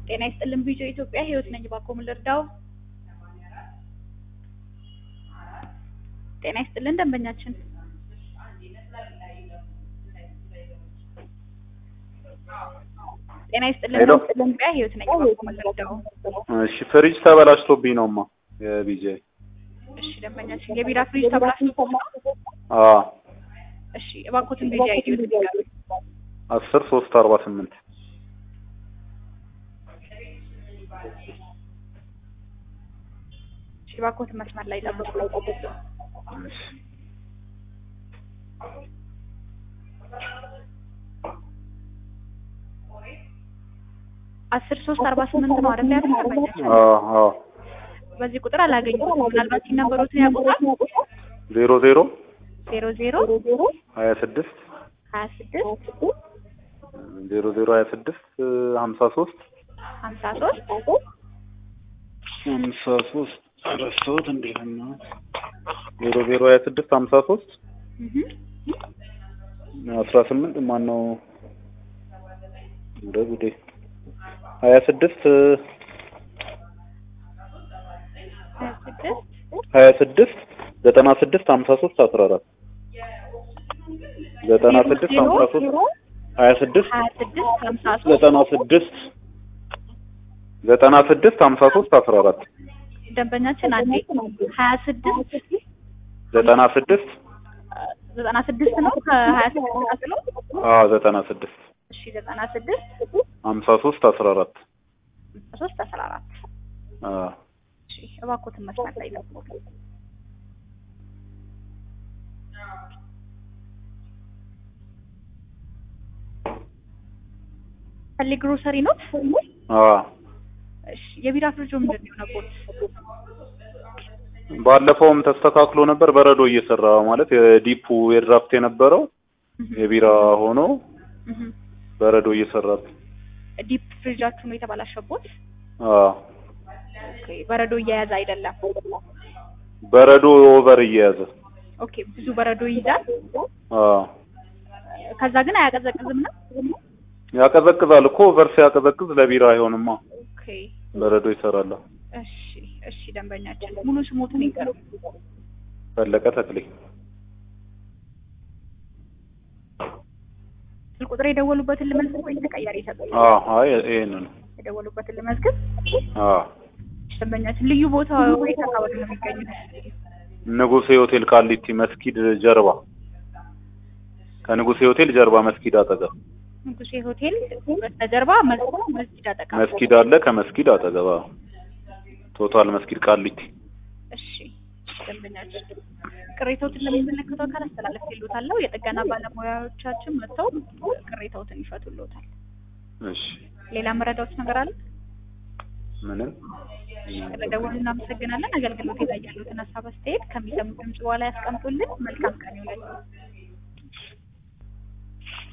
ጤና ይስጥልን ቢጆ ኢትዮጵያ ህይወት ነኝ። እባክዎ ምን ልርዳው? ጤና ይስጥልን ደንበኛችን። ጤና ይስጥልን ሄሎ። ኢትዮጵያ ህይወት ነኝ። እባክዎ ምን ልርዳው? እሺ ፍሪጅ ተበላሽቶብኝ ነውማ የቢጄ እሺ ደንበኛችን የቢራ ፍሪጅ ተበላሽቶ ነው? አ እሺ እባክዎትን ቢጂ አይዲ ይንገሩኝ። አስር ሶስት አርባ ስምንት እሺ እባክዎትን መስመር ላይ ጠብቁ። እሺ አስር ሶስት አርባ ስምንት ነው አይደል ያሉት ደንበኛችን? አ አ በዚህ ቁጥር አላገኘሁትም። ምናልባት ሲነበሩትን ያውቁታል? ዜሮ ዜሮ ዜሮ ዜሮ ሀያ ስድስት ሀያ ስድስት ዜሮ ዜሮ ሀያ ስድስት ሀምሳ ሶስት ሀምሳ ሶስት ሀምሳ ሶስት ረሳሁት እንዴት ነው ዜሮ ዜሮ ሀያ ስድስት ሀምሳ ሶስት አስራ ስምንት ማን ነው እንደ ጉዴ ሀያ ስድስት ሀያ ስድስት ሀያ ስድስት ዘጠና ስድስት ሀምሳ ሶስት አስራ አራት ዘጠና ስድስት ሀምሳ ሶስት ሀያ ስድስት ሀያ ስድስት ሀምሳ ሶስት ዘጠና ስድስት ዘጠና ስድስት ሀምሳ ሶስት አስራ አራት ደንበኛችን አንዴ ሀያ ስድስት ዘጠና ስድስት ዘጠና ስድስት ነው ከሀያ ስድስት ቀጥሎ አዎ ዘጠና ስድስት እሺ ዘጠና ስድስት ሀምሳ ሶስት አስራ አራት ሀምሳ ሶስት አስራ አራት አዎ እሺ እባክዎትን መስመር ላይ ጠብቁ። ፈሊ ግሮሰሪ ነው? አዎ እሺ የቢራ ፍሪጆ ምንድን ነው የሆነቦት? ባለፈውም ተስተካክሎ ነበር በረዶ እየሰራ ማለት የዲፑ የድራፍት የነበረው የቢራ ሆኖ በረዶ እየሰራ ዲፕ ፍሪጃችሁ ነው የተበላሸቦት? አዎ ኦኬ በረዶ እየያዘ አይደለም። በረዶ ኦቨር እየያዘ ኦኬ ብዙ በረዶ ይይዛል። አዎ ከዛ ግን አያቀዘቅዝም ነው? ያቀዘቅዛል እኮ ኦቨር ሲያቀዘቅዝ ለቢራ አይሆንማ ኦኬ በረዶ ይሰራል እሺ እሺ ደንበኛችን ሙሉ ስሞትን ይንገሩ። ፈለቀ ተክሌ ስልክ ቁጥር የደወሉበትን ልመዝግብ ወይስ ተቀያሪ ይሰጡኝ? አዎ አይ ይሄንን ነው የደወሉበትን ልመዝግብ። አዎ ደንበኛችን ልዩ ቦታ ወይት አካባቢ ነው የሚገኙት? ንጉሴ ሆቴል ቃሊቲ መስጊድ ጀርባ ከንጉሴ ሆቴል ጀርባ መስጊድ አጠገብ ንጉሴ ሆቴል በስተጀርባ መስ- መስጊድ አጠቃ። መስጊድ አለ ከመስጊድ አጠገብ አዎ ቶታል መስጊድ ቃሊቲ እሺ ደንበኛችን ቅሬታዎትን ለሚመለከተው አካል አስተላለፍልዎታለሁ። የጥገና ባለሙያዎቻችን መጥተው ቅሬታዎትን ይፈቱልዎታል። እሺ ሌላ መረዳዎት ነገር አለ? ምንም ስለደወሉ እናመሰግናለን። አገልግሎት ላይ ያሉትን ሀሳብ አስተያየት ከሚሰሙት ድምጽ በኋላ ያስቀምጡልን። መልካም ቀን ይሁንልዎት።